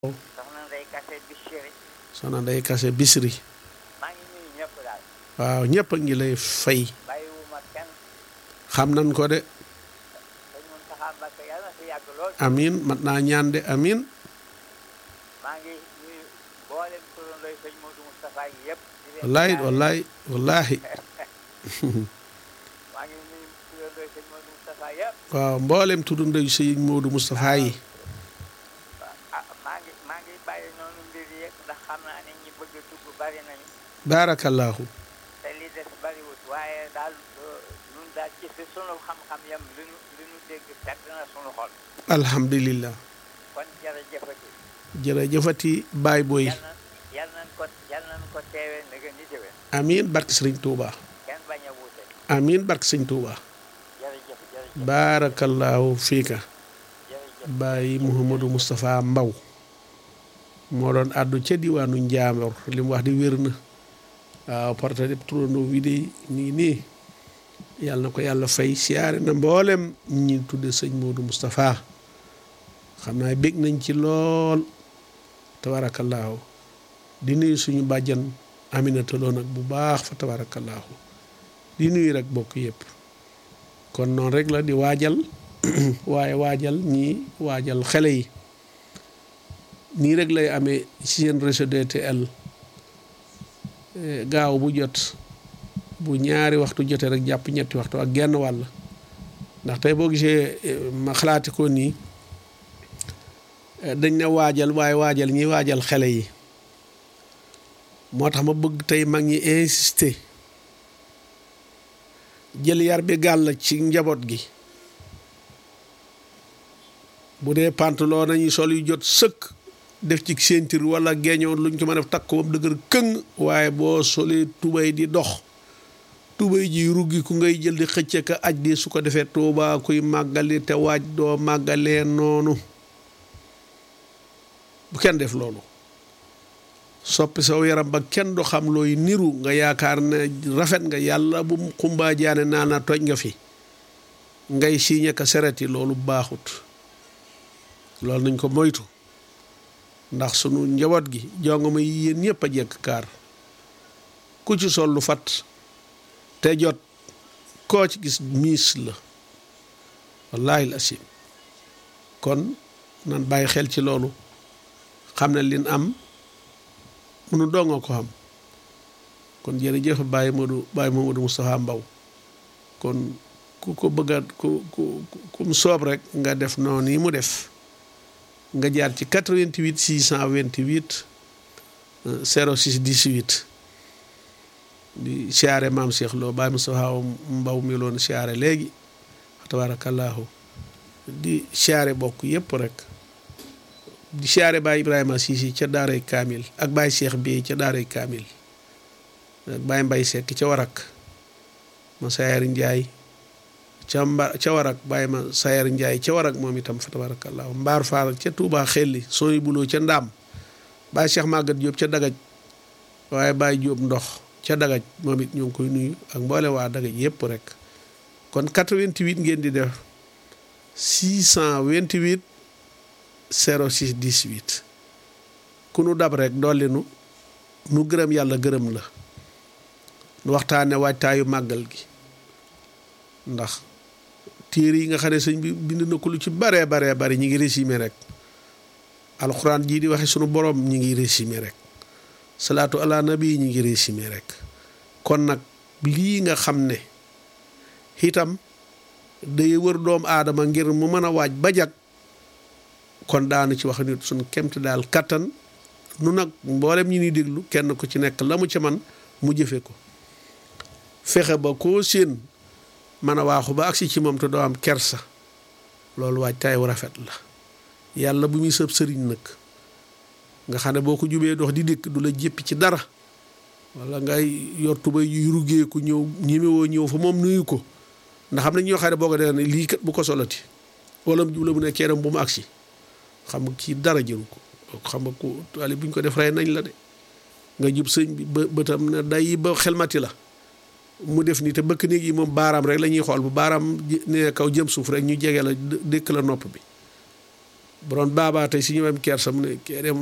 soxna Ndeye Kassé Bichri soxna Ndeye Kassé Bichri maa ngi nuyu ñëpp daal waaw ñëpp a ngi lay fay bàyyiwuma kenn xam nañ ko de sëñ Mountakha Mbacké yàlla na fi yàgg lool amin mat naa ñaan de amin maa ngi nuyu mboolem turandooy sëñ Modou Moustapha yi yëpp di leen wallahi ziare. wallahi wallahi maa ngi nuyu turandooy sëñ Modou Moustapha yëpp waaw mboolem tudd ndeyu sëñ Moodu Moustapha yi ah maa ngi maa ngi bàyyi noonu mbir yi yëpp ndax xam naa ne ñi bëgg a dugg bari nañu baarakallaahu te li des bariwut waaye daal euh, ñun daal ci fi sunu xam-xam yam li ñu li ñu dégg teg na sunu xol alhamdulillah kon jërëjëfati jërëjëfati baay booy yal na yal nañ ko yal nañ ko teewee na gën di déwén amin barke sëriñ Touba kenn bañ a wuute amin barke sëriñ Touba jërëjëf jërëjëf baarakallaahu fiika jërëjëf Baay Mouhamadou Moustapha Mbaw moo doon àddu ca diwaanu Njaambur li mu wax di wér na waaw porte de turandoo wi de nii nii yàlla na ko yàlla fay siyaare na mboolem ñi tudde sëñ Modou Moustapha xam naa bég nañ ci lool tabarakallaahu di nuyu suñu bàjjan Aminata Lo nag bu baax fa tabarakallaahu di nuyu rek bokk yëpp kon noonu rek la di waajal waaye waajal ñii waajal xale yi nii rek lay amee ci seen réseau DTL eh, gaaw bu jot bu ñaari waxtu jotee rek jàpp ñetti waxtu ak genn wàll ndax tey boo gisee eh, ma xalaati ko nii eh, dañ ne waajal waaye waajal ñiy waajal xale yi moo tax ma bëgg tey mag ñi insister jël yar bi gàll ci njaboot gi bu dee pantalon nañu sol yu jot sëkk def ci ceinture wala geeñoon luñ ko mën a def takk ko ba mu dëgër këng waaye boo solee tubay di dox tubay ji ruggi ku ngay jël di xëcce ka aj di su ko defee tuubaa kuy màggali te waaj doo màggalee noonu bu kenn def loolu soppi saw yaram ba kenn du xam looy niru nga yaakaar ne rafet nga yàlla bu mu xumbaa jaane naa na toj nga fi ngay siiñe ka sereti loolu baaxut loolu nañ ko moytu ndax sunu njaboot gi jongoma yi yéen ñëpp a jekk kaar ku ci sol lu fat te jot koo ci gis miis la wallaahi la asim kon nan bàyyi xel ci loolu xam ne lin am munu donga ko xam kon jërëjëf Baye Modou Baye Mamadou Moustapha Mbaw kon ku ko bëgga ku ku kum soob rek nga def noonu yi mu def nga jaar ci 88 628 06 18 di siyaare maam Cheikh Lo Baye Moustapha Mbaw mi loon siyaare léegi tabaarakallaahu di siyaare bokk yëpp rek di siyaare Baye Ibrahima Sisi ca daaray Kaamil ak Baye Cheikh bi ca daaray Kaamil ak Baye Mbay Sekk ca Warak ma Sayar Njaay ca mba ca warak bàyyi ma sayar njaay ca warak moom itam fa tabarakallahu mbaar faal ca tuubaa xelli sooy buloo ca ndaam bàyyi cheikh màggat jóob ca dagaj waaye bàyyi jóob ndox ca dagaj moom it ñu ngi koy nuyu ak mboole waa dagaj yépp rek kon 88 ngeen di def 628 06 18 ku nu dab rek dolli nu nu gërëm yàlla gërëm la nu waxtaane waajtaayu màggal gi ndax téere yi nga xam ne sëñ bi bind na ko lu ci baree baree bari ñi ngi résumé rek alxuraan jii di waxe sunu borom ñi ngi résumé rek salaatu ala nabi ñi ngi résumé rek kon nag lii nga xam ne itam day wër doomu aadama ngir mu mën a waaj ba jag kon daanu ci wax nit suñ kemt daal kattan nu nag mboolem ñi ni déglu kenn ku ci nekk la mu ca man mu jëfe ko fexe ba koo séen mën a waaxu ba agsi ci moom te doo am kersa loolu waaj taay wu rafet la yàlla bu muy sëb sëriñ nag nga xam ne boo ko jubee dox di dikk du la jéppi ci dara wala ngay yor tubay yuy ruggeeku ñëw ñemewoo ñëw fa moom nuyu ko ndax xam ne ñoo xam ne boo ko dee ne lii kat bu ko solati wala mu jubla mu ne keeram bu mu agsi xam nga kii dara jëru ko xam nga ko ali buñ ko def rey nañ la de nga jub sëñ bi ba bëtam ne day ba xelmati la mu def nii te bëkk néeg yi moom baaraam rek la ñuy xool bu baaraam ne kaw jëm suuf rek ñu jege la dékk la nopp bi bu doon baabaa tey si ñu am kersa mu ne kee de